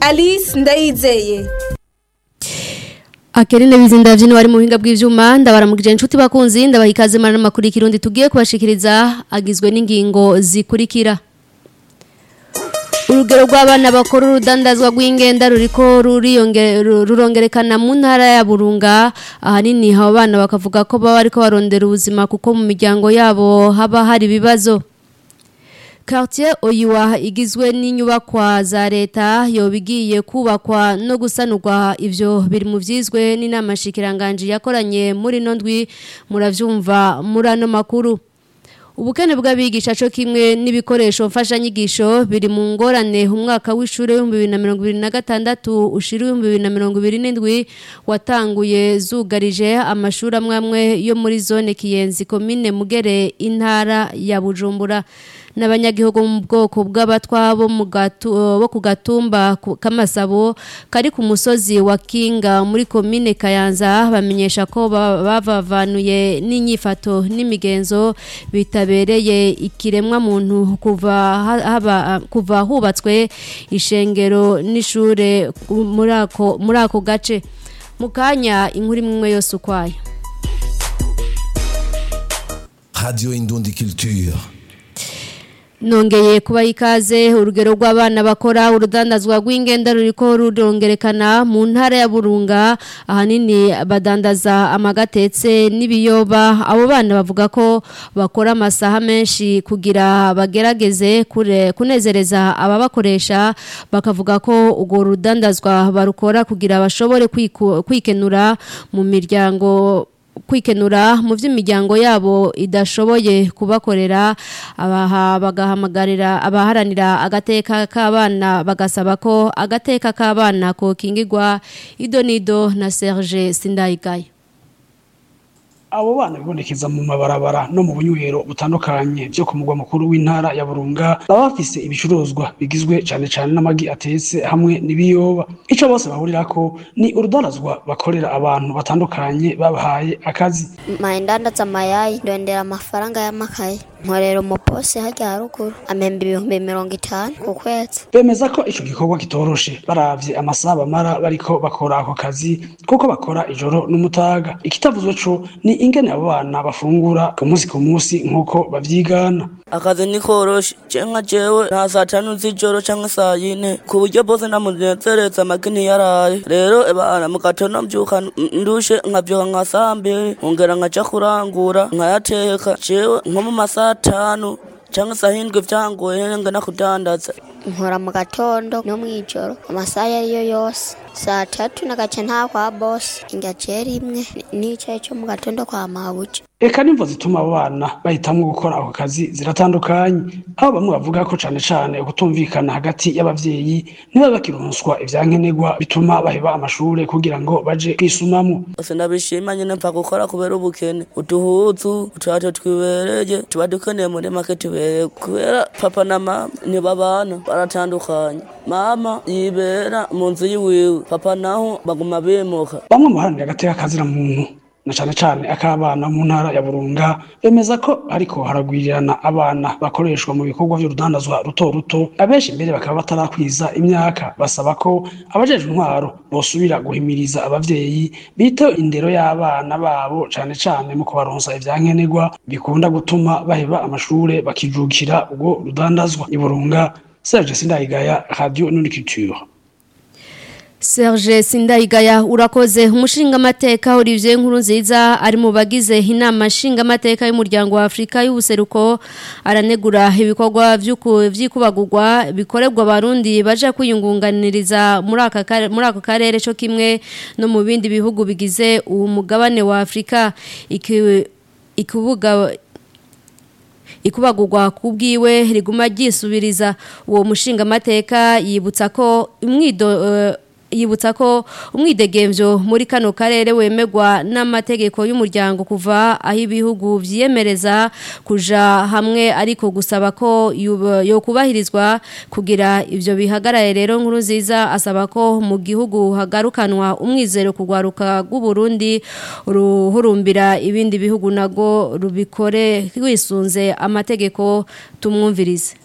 alice ndayizeye Akerine bizinda vyino wari mu buhinga bw'ivyuma ndabaramukije inshuti bakunzi ndabaha ikaze mana makuru ikirundi tugiye kubashikiriza agizwe n'ingingo zikurikira Urugero rw'abana bakora urudandazwa rw'ingenda ruriko ruriyonge- ru- rurongerekana mu ntara ya Burunga ahanini abo bana bakavuga ko baba ariko barondera ubuzima kuko mu miryango yabo haba hari ibibazo Quartier Oyiwa igizwe n'inyubakwa za leta yobigiye kubakwa no gusanurwa ivyo biri mu vyizwe n'inama shikiranganje yakoranye muri nondwi muravyumva muri ano makuru Ubukene bw'abigisha cyo kimwe n'ibikoresho mfasha nyigisho biri mu ngorane umwaka w'ishure wa 2026 ushira 2027 watanguye zugarije amashuri amwe yo muri zone Kiyenzi commune Mugere intara ya Bujumbura n'abanyagihugu mu bwoko bw'abatwa bo mu gatu bo ku gatumba ku- kamasabo kari ku musozi wa Kinga muri commune Kayanza bamenyesha ko ba- bavavanuye n'inyifato n'imigenzo bitabereye ikiremwa muntu kuva ha- haba kuva hubatswe ishengero n'ishure ku- muri ako muri ako gace mukanya inkuru imwe yose ukwayo Radio Indundi Culture. Nongeye kuba ikaze urugero rw'abana bakora urudandazwa rw'ingenda ruriko rurongerekana mu ntara ya Burunga ahanini badandaza amagatetse n'ibiyoba abo bana bavuga ko bakora amasaha menshi kugira bagerageze kure kunezereza ababakoresha bakavuga ko urwo rudandazwa barukora kugira bashobore kwiku- kwikenura mu miryango kwikenura mu by'imiryango yabo idashoboye kubakorera abaha bagahamagarira abaharanira agateka k'abana bagasaba ko agateka k'abana kokingirwa idonido na Serge Sindayigaya abo bana bibonekeza mu mabarabara no mu bunywero butandukanye byo ku mugwa mukuru w'intara ya Burunga baba bafise ibicuruzwa bigizwe cane cane n'amagi atetse hamwe n'ibiyoba ico bose bahurirako ni urudandazwa bakorera abantu batandukanye babahaye akazi maendandaza mayai ndondera amafaranga y'amakaye nkorera umuposi harya haruguru amemba ibihumbi mirongo itanu ku kwezi bemeza ko ico gikorwa kitoroshe baravye amasaha bamara bariko bakora ako kazi kuko bakora ijoro n'umutaga ikitavuzwe co ni ingene abo bana bafungura ku munsi ku munsi nk'uko bavyigana akazi ni koroshe cenka jewe nta saa tanu z'ijoro canke saa yine ku buryo bose ndamunezereza amagi ntiyaraye rero ebana mu gatondo mvyuka ndushe nkavyuka nka saa mbiri nkongera nkaja kurangura nkayateka jewe nko mu masaha atanu canke saa hindwi vyangoye ngena kudandaza nkora mu gatondo no mw'ijoro amasaha iyo ariyo yose saa tatu nagaca nta kwa bosi ingaciye rimwe n'icaye co mu gatondo kwa mabuja Eka nimvo zituma abo bana bahitamwo gukora ako kazi ziratandukanye aho bamwe bavuga ko cane cane ukutumvikana hagati y'abavyeyi niba bakironswa ivyankenerwa bituma baheba amashure kugira ngo baje kwisumamwo ose ndabishima nyene mva gukora kubera ubukene uduhuzu uturato twibereye tuba dukeneye muri make tubereye kubera papa na mama ntibabana baratandukanye mama yibera mu nzu yiwiwe papa naho baguma bimuka bamwe mu baharanira agateka kazira muntu na cane cane ak'abana mu ntara ya Burunga bemeza ko ariko haragwirirana abana bakoreshwa mu bikorwa vy'urudandazwa ruto ruto abenshi mbere bakaba batarakwiza imyaka basaba ko abajejwe intwaro bosubira guhimiriza abavyeyi biteho indero y'abana babo cane cane mu kubaronsa ivyankenerwa bikunda gutuma baheba amashure bakijukira ubwo rudandazwa i Burunga Serge Sindayigaya Radio Nuniculture Serge Sindayigaya urakoze umushinga amateka Olivier Nkuru nziza ari mu bagize inama nshinga amateka y'umuryango wa Afrika y'ubuseruko aranegura ibikorwa vy'uku- vy'ikubagurwa bikorerwa abarundi baje kwiyungunganiriza muri aka kare- muri ako karere cyo kimwe no mu bindi bihugu bigize uwo mugabane wa Afrika iki ikubuga ikubagurwa kubwiwe riguma ryisubiriza uwo mushinga amateka yibutsa ko imwido eh, yibutsa ko umwidegemvyo muri kano karere wemegwa n'amategeko y'umuryango kuva aho ibihugu vyiyemereza kuja hamwe ariko gusaba ko yub- yokubahirizwa kugira ivyo bihagaraye rero nkuru nziza asaba ko mu gihugu hagarukanwa umwizero kugwaruka rw'u Burundi ruhurumbira ibindi bihugu nago rubikore rwisunze amategeko tumwumvirize